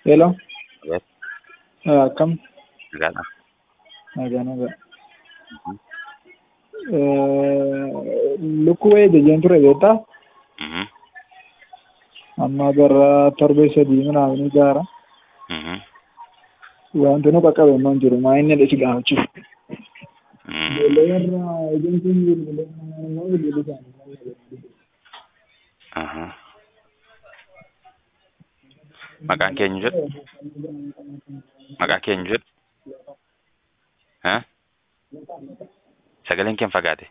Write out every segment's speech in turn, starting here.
Hello. Yes. Uh, come. Gana. Nagaa nagaa. Lukkuu ejjeen ture beektaa? Mhm. Amma gara torbee sadii minaaminii gaara. Mhm. Wanti nu qaqqabe immoo hin jiru. Maa inni dhisi gaafachuuf. Mm. Ijoollee warra ejjensiin bilbilee immoo bilbilli isaanii. Aha. Maqaan keenya jedhu? Maqaa keenya jedhu? Ha? Sagaleen keen fagaate?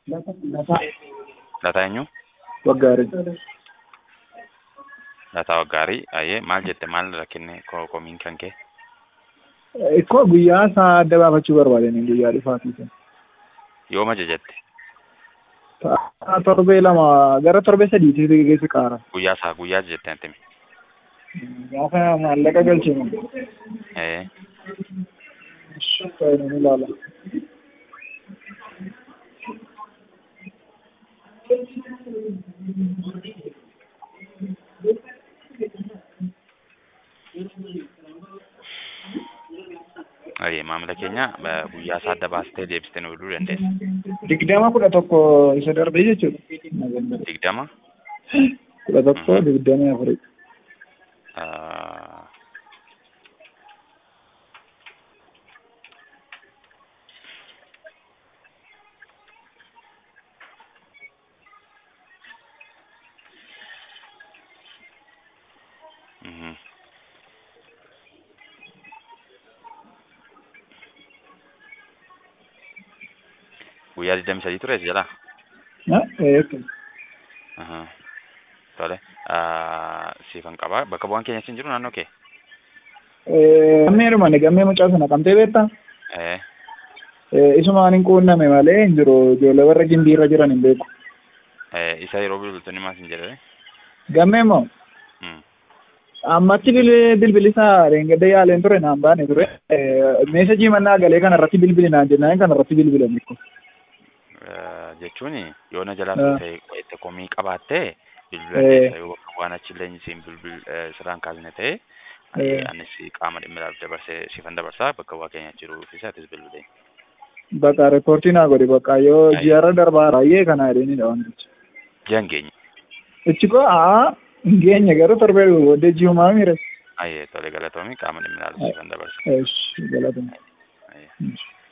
Lataa eenyu? Waggaarii. Lataa Waggaarii. Ayyee maal jette maal rakkinne ko- komiin kan kee? Ikkoo guyyaa isaa adda baafachuu barbaadanii guyyaa dhufaatiif. Yooma jette? Ta'a torbee lama gara torbee sadiitti geessu qaara. Guyyaa isaa guyyaa jette antimi? Gaafa maallaqa galchinu. Eh. Ta'e ni ilaala. Ayyee maamila keenya ba- guyyaa isaa adda baastee deebistee nu fiduu dandeessa. Digdama kudha tokko isa darbee jechuudha. Digdama? Kudha tokko digdamii afurii. Ah, mhm. Guyyaa digdamii sadii ture si jalaa? Aha. Tole. Ah, siifan qabaa. Bakka bu'aan keenya siin jiru naannoo kee? Gammeedhuma ni gammee mucaa sana qabdee beektaa? Eh. Isumaan hin quunname malee hin jiru ijoollee warra gimbii irra jiran hin beeku. Eh, isa yeroo bilbiltoonni maal siin jedhee? Gammee immoo Mm. ammatti bil- bilbilisaa reengadda yaaleen ture naan baane ture. Meesajii mannaa galee kana irratti bilbili naan jennaan kana irratti bilbilan ikko. Eh, jechuun yoo na jalaa Ah. ta'e itti komii qabaattee bilbila Eh. keessa yoo bakka waan achillee siin bilbil eh, sirraan kaasne ta'e Eh. anis qaama dhimmilaaf dabarsee siifan dabarsaa bakka bu'aa keenya jiru fi atis bilbilee. Bakka reekoortii naa godhi bakka yoo Ayi. ji'arra darbaa baay'ee kana jedheenidha wantichi. Ji'an keenya. Ichi koo aa hin geenye garuu torbee booddee ji'umaa miire. Ayyee tole galatoomii qaama dhimmilaaf siifan dabarsa. Eesh galatuma. Ayyee. Mm.